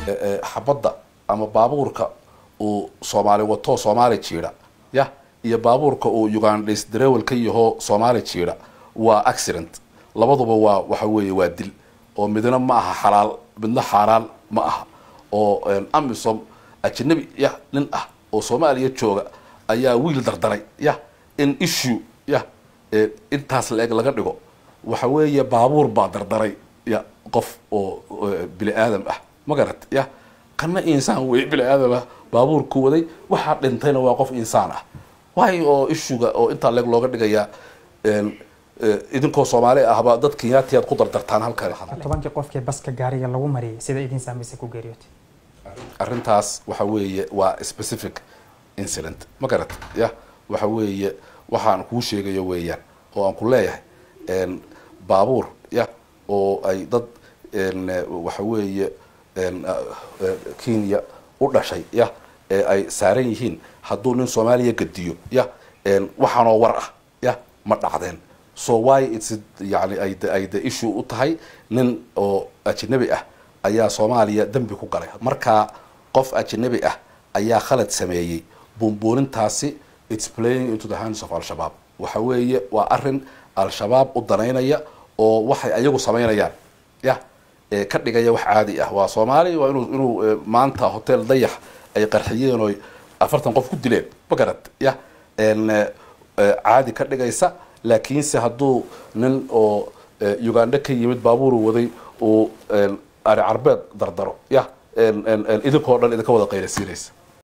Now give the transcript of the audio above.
xabadda ama baabuurka uu soomaali wato soomaali jiidha ya iyo baabuurka uu ugandhais darewel ka yaho soomaali jiidha waa accident labaduba waa waxa weeye waa dil oo midna ma aha xalaal midna xaaraan ma aha oo amisom ajanabi ya nin ah oo soomaaliya jooga ayaa wiil dardaray ya in issue ya intaas la-eg laga dhigo waxa weeye baabuur baa dardaray ya qof oo bini aadam ah ma garat ya kana insaan wey bini aadam ah baabuurku waday waxaa dhintayna waa qof insaan ah waay oo issuga oo intaa leeg looga dhigayaa idinkoo soomaali ahba dad kenyaatiyaad ku dardartaan halkan tobankii qofkii baska gaariga lagu mariyay sida idin saamaysay ku geeriyootay arrintaas waxa weeye waa specific incident ma garat ya waxa weeye waxaan kuu sheegayo weeyaan oo aan ku leeyahay baabuur ya oo ay dad waxa weeye kenya u dhashay ya ee ay saaran yihiin hadduu nin soomaaliya gadiyo ya waxaanoo war ah ya ma dhacdeen so why its yani ay ay the issue u tahay nin oo ajnabi ah ayaa soomaaliya dembi ku galay markaa qof ajnabi ah ayaa khalad sameeyey buunbuunintaasi its playing into the hands of al-shabaab waxa weeye waa arin al-shabaab u danaynaya oo waxay ayagu samaynayaan ya ka dhigaya wax caadi ah waa soomaali waa inuu inuu maanta hotel dayax ay qarxiyeen oo afartan qof ku dileen magarad ya caadi ka dhigaysa laakiinse hadduu nin oo uganda ka yimid baabuuru waday uu ari carbeed dardaro ya idinkoo dhan idinka wada qaylasiinaysa